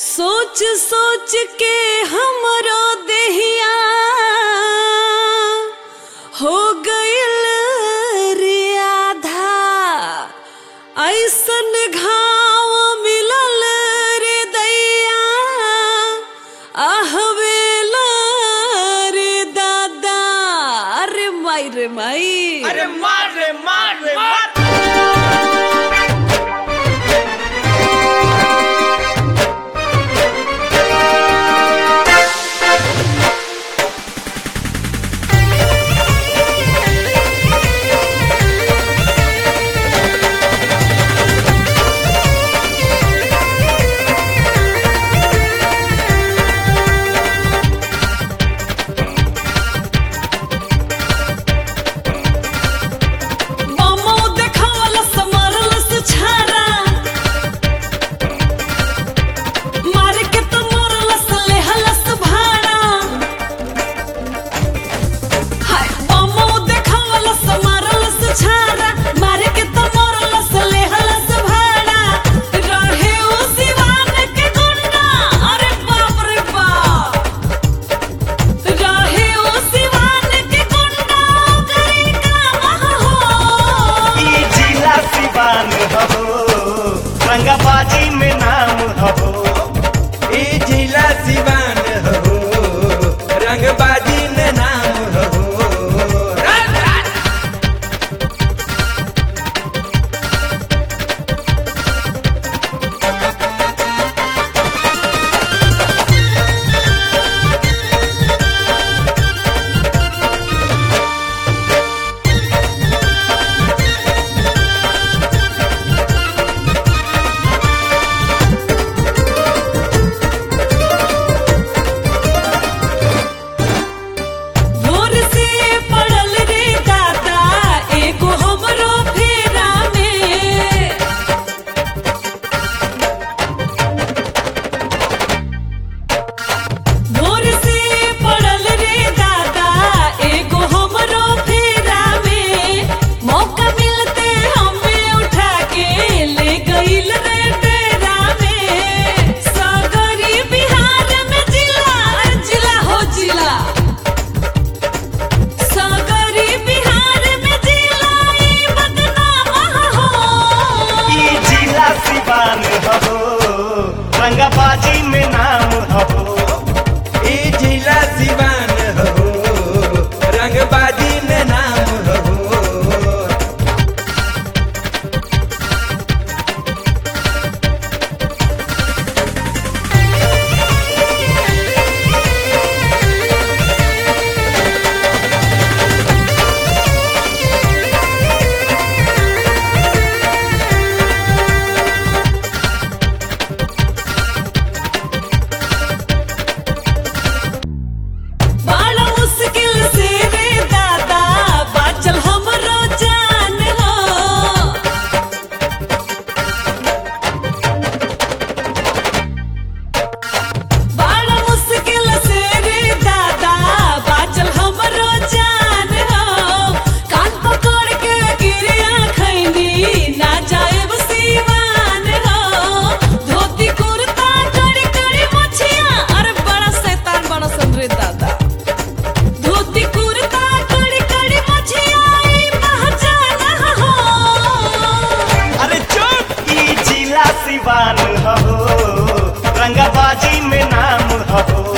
सोच सोच के हमरो देहिया हो गइल रे आधा ऐसन घाव मिलल रे दैया आहवेला रे दादा अरे माई रे माई अरे मार रे मार रे मार मामो देखावलस मारलस छारा मार के तो मोरलस लेहलस भाड़ा हाय मामो देखावलस मारलस छारा मार के तो मोरलस लेहलस भाड़ा रहे उ सिवान के गुंडा अरे बाप रे बाप रहे उ सिवान के गुंडा करे काम हो ई जिला सिवान हो रंगाबाजी में नाम हो ई जिला सिवान हो रंगबाजी में नाम हो राज राज भोर से पड़ल रे दादा एगो हमरो फेरा में भोर से पड़ल रे दादा एगो हमरो फेरा में मौका मिलते हमें उठा के ले गइल रे डेरा में सागरी बिहार में जिला जिला हो जिला सागरी बिहार में जिला ई बदनाम हो ई जिला सिवान हो रंगाबाजी में नाम हो ई जिला सिवान हो रंगबाजी में नाम हो बड़ा मुश्किल से रे दादा बाचल हमरो जान हो बड़ा मुश्किल से रे दादा बाचल हमरो जान हो कान पकड़ के गिरिया खैनी ना जाएब सीवान हो धोती कुर्ता कड़ी कड़ी मछिया अरे बड़ा शैतान बड़ा सन रे दादा धोती कुर्ता कड़ी कड़ी मछिया ई पहचान हो अरे चुप ई जिला सिवान हो रंगाबाजी में नाम हो